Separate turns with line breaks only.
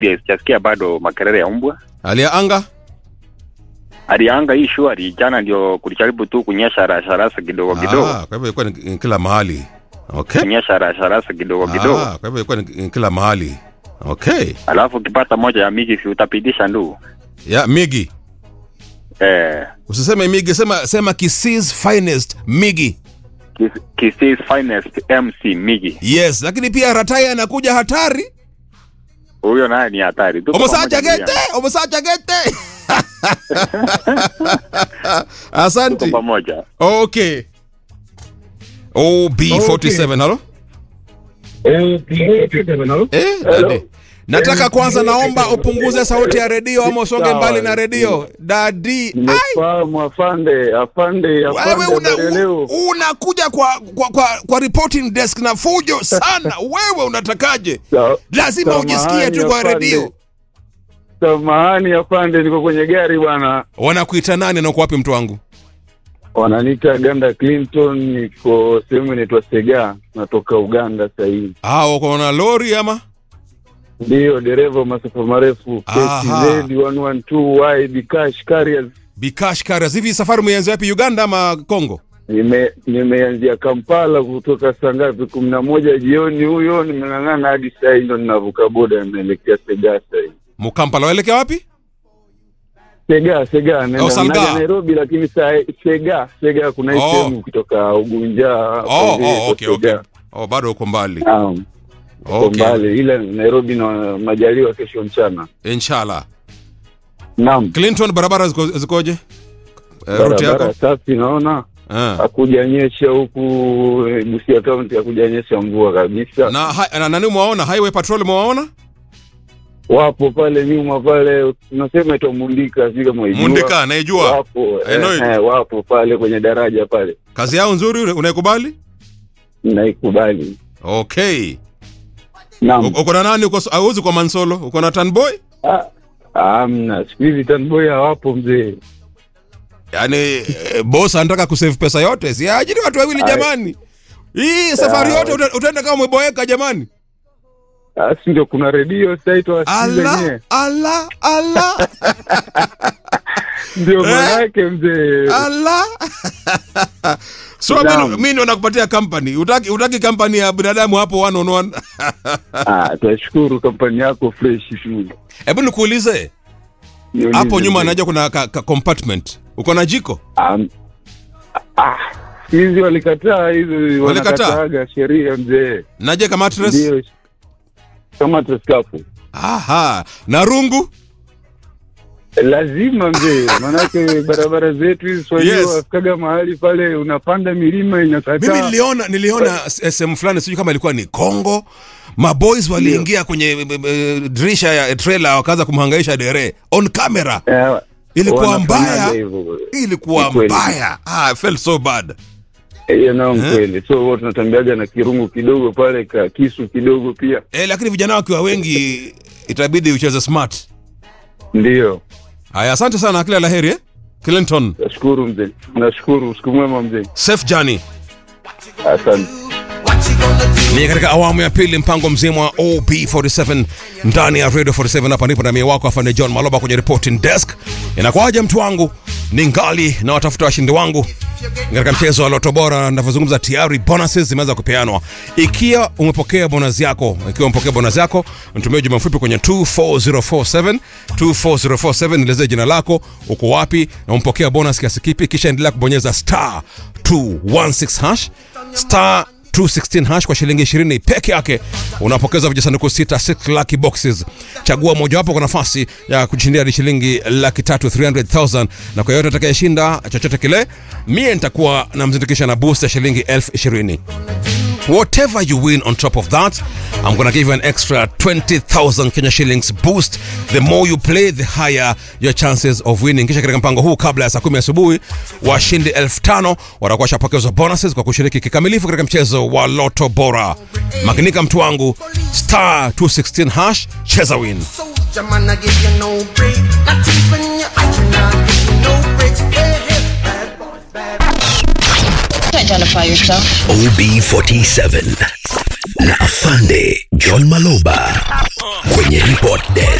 pia sijasikia bado makelele ya mbwa.
hali ya anga
Hali ya anga hii shwari, jana ndio kulijaribu tu kunyesha rasharasa kidogo kidogo,
Ah, kwa hivyo ilikuwa ni ni kila mahali okay
kunyesha rasharasa kidogo kidogo,
Ah, kwa hivyo ilikuwa ni ni kila mahali okay
alafu ukipata moja ya migi si utapitisha ndu
ya migi
eh,
usiseme migi sema sema Kisses finest migi
Kis- Kisii finest MC migi,
yes lakini pia ratai anakuja hatari
huyo naye ni hatari. Tuko
omosacha
pamoja
gete
ndugu
omosacha gete
yangu. Tuko
asante
pamoja.
okay ob47 halo eh, dadi. nataka kwanza naomba upunguze sauti ya redio ama usonge mbali na redio dadi ai
Nimefahamu afande, afande,
wewe
afande,
una,
habari leo.
u- unakuja kwa, kwa, kwa, kwa reporting desk na fujo sana wewe unatakaje
Sa-
lazima
samahani,
ujisikie tu kwa
afande.
redio
Samahani afande, niko kwenye gari bwana.
wanakuita nani na uko wapi mtu wangu
Wananiita Ganda Clinton, niko sehemu inaitwa Sega, natoka Uganda sasa hivi.
ah, uko na lori ama
Ndiyo dereva wa masafa marefu
Aha.
KTZ 112Y Bikash Carriers.
bikash carriers hivi safari umeanza wapi uganda ama congo
Nime nimeanzia Kampala kutoka saa ngapi? kumi na moja jioni, huyo nimeng'ang'ana hadi saa hii ndo ninavuka boda, naelekea Sega sasa hivi.
mukampala waelekea wapi
Sega Sega naenda
Salga.
naja Nairobi, lakini saa Sega Sega kuna hii
Oh.
sehemu kutoka Ugunja
oh,
kwa
oh, okay, okay.
Sega.
oh, bado uko mbali
Naam, uko
okay.
mbali, ila Nairobi na majaliwa kesho mchana.
inshallah
Naam,
clinton barabara ziko, zikoje eh, ruti
barabara
yako
safi, naona
Ah.
hakujanyesha huku eh, Busia County, hakujanyesha mvua kabisa.
na, ha- na nani umewaona highway patrol umewaona
Wapo pale nyuma pale, unasema ito Mundika, sijui kama waijua.
mundika naijua
Wapo
I know
eh,
it.
eh, wapo pale kwenye daraja pale,
kazi yao nzuri una- unaikubali
naikubali.
okay
Naam.
U- uko na nani uko auzi kwa mansolo uko na tanboy
Ah, Amna, siku hizi tanboy hawapo mzee.
yaani eh, boss anataka kusave pesa yote si ajiri watu wawili
Ai.
jamani hii safari
Ah.
yote uta- utaenda kama umeboeka jamani
Ah, si ndio kuna redio sasa itwa
ala
yenyewe.
ala ala
Ndio
Eh?
manake mzee.
ala so
Naam.
mimi mimi ndo nakupatia company utaki utaki company ya binadamu hapo one on one
Ah, tunashukuru kampani yako fresh tu.
hebu nikuulize
Niulize
hapo nyuma
mzee.
najua kuna ka, ka compartment uko na jiko
Am- Ah, hizi walikataa hizi
Walikataa?
wanakataaga sheria mzee.
naje kama mattress
Ndio. Kama tuskafu.
aha na rungu
Lazima mzee, manake barabara zetu hizi swahili
Yes.
wafikaga mahali pale unapanda milima
mimi
inakataa.
niliona niliona s- sehemu fulani sijui kama ilikuwa ni Kongo maboys waliingia kwenye e, e, dirisha ya trailer wakaanza kumhangaisha dere on camera
Eh,
ilikuwa
wanafanyaga
mbaya
hivyo.
ilikuwa
Ni kweli.
mbaya ah, I felt so bad
hiyo nao
Eh?
kweli so huwa tunatembeaga na kirungu kidogo pale ka kisu kidogo pia
eh, lakini vijana wakiwa wengi itabidi ucheze smart
ndio
haya asante sana kila laheri eh? clinton
nashukuru mzee nashukuru siku mwema mzee
safe journey
asante
ni katika awamu ya pili mpango mzima wa ob47 ndani ya radio 47 hapa ndipo na mie wako afande john maloba kwenye reporting desk inakuwaje mtu wangu ni ngali na watafuta washindi wangu katika mchezo wa loto bora navyozungumza tayari bonuses zimeanza kupeanwa ikiwa umepokea bonus yako ikiwa umepokea bonus yako mtumie ujumbe mfupi kwenye 24047 24047 nielezee jina lako uko wapi na umpokea bonus kiasi kipi kisha endelea kubonyeza star 216 hash star 216 hash kwa shilingi 20 peke yake unapokeza vijisanduku sita 6 lucky boxes chagua mojawapo kwa nafasi ya kushindia hadi shilingi laki tatu 300000 na kwa yote atakayeshinda chochote kile mie nitakuwa namzindikisha na boost ya shilingi elfu ishirini Whatever you win on top of that, I'm gonna give you an extra 20,000 Kenya shillings boost. The more you play, the higher your chances of winning. Kisha katika mpango huu, kabla ya saa kumi asubuhi, washindi elfu tano watakuwa washapokezwa bonuses kwa kushiriki kikamilifu katika mchezo wa Loto Bora. Makinika mtu wangu, star 216 hash, cheza win.
Soldier man, I give you no break. Not even your iron, I give you no breaks. Hey, hey, bad boys, bad
Identify yourself.
OB47
na afande John Maloba kwenye report desk.